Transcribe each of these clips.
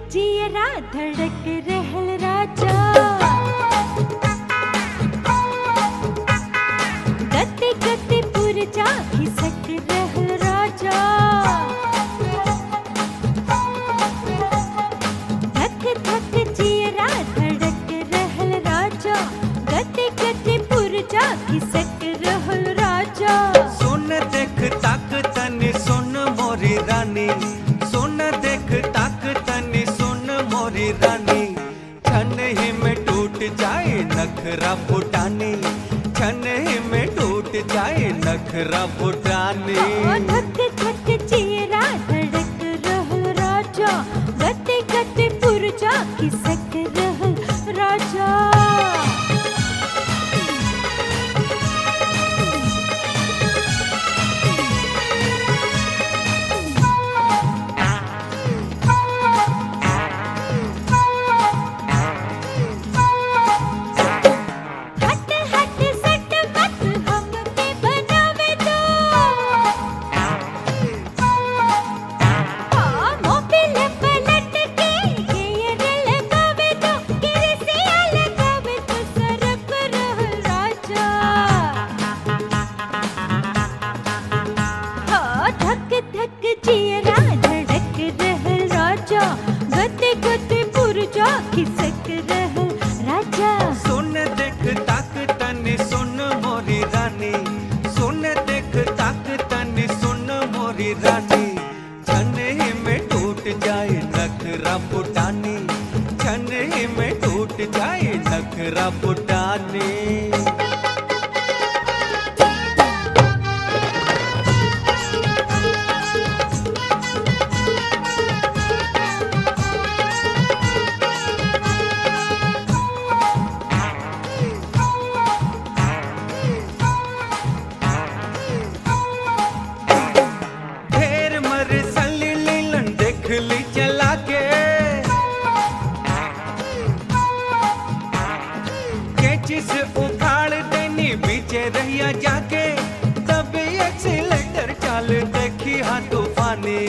जियरा धड़क रहल राजा गते गते पुरजा खिसक रहल राजा धक धक जियरा धड़क रहल राजा गते गते पुरजा खिसक रहल राजा सुन देख ताक तनी सुन मोरी रानी सुन देख ताक तनी सुन मोरी रानी छन ही में टूट जाए नखरा फुटानी छन ही में टूट जाए नखरा फुटानी ओ धक धक जियरा धड़क रहल राजा गते गते पुरजा खिसक रहल राजा हट हट सट मत हमके बनावे दो हाँ मोबिल पलट के गेयर लगावे दो किरसिया लगावे तो सरक रहल राजा हाँ धक धक जियरा धड़क रहल राजा गते गते पुरजा खिसक रहल राजा सुन देख ताक तनी सुन मोरी रानी सुन देख ताक तनी सुन मोरी रानी छन ही में टूट जाए नखरा फुटानी छन ही में टूट जाए नखरा फुटानी ढेर मर सली लीलन देख ली चला के कैची से उखाड़ देनी बीचे रहिया जाके तभी एक्सीलेटर चाल देखी हाँ तूफानी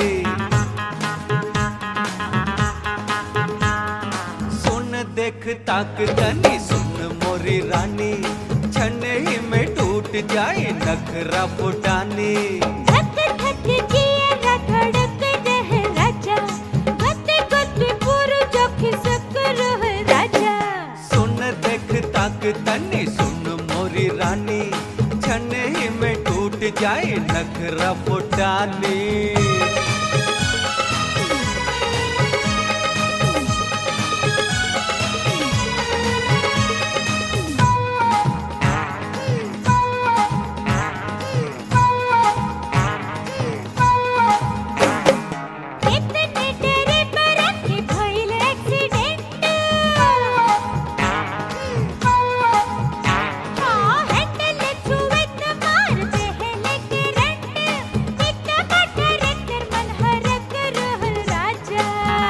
सुन देख ताक तनी सुन मोरी रानी छन ही में टूट जाए नखरा फुटानी धक धक जियरा धड़क रहे राजा गते गते पुरजा खिसक रहे राजा सुन देख ताक तनी सुन मोरी रानी छन ही में टूट जाए नखरा फुटानी इतने तेरे पर के भइल एक्सीडेंट हाँ हैंडल छुए त मार देहले करंट पिता बटर कर मन हरक रहल राजा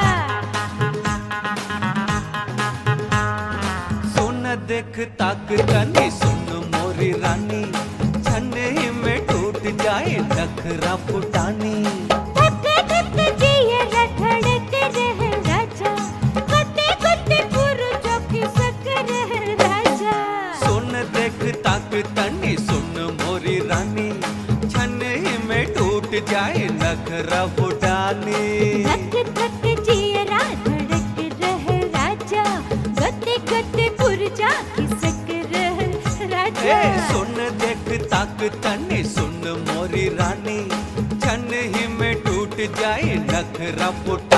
सुन देख ताक तनी सुन मोरी रानी छन ही में टूट जाए नखरा फुटानी धक धक जियरा धड़क रहे राजा गते गते पुरजा खिसक रहे राजा सुन देख ताक तनी सुन मोरी रानी छन ही में टूट जाए नखरा फुटानी धक धक जियरा धड़क रहे राजा गते गते पुरजा खिसक रहे राजा ए सुन देख ताक तनी सुन मोरी रानी छन ही में टूट जाए नखरा फुटानी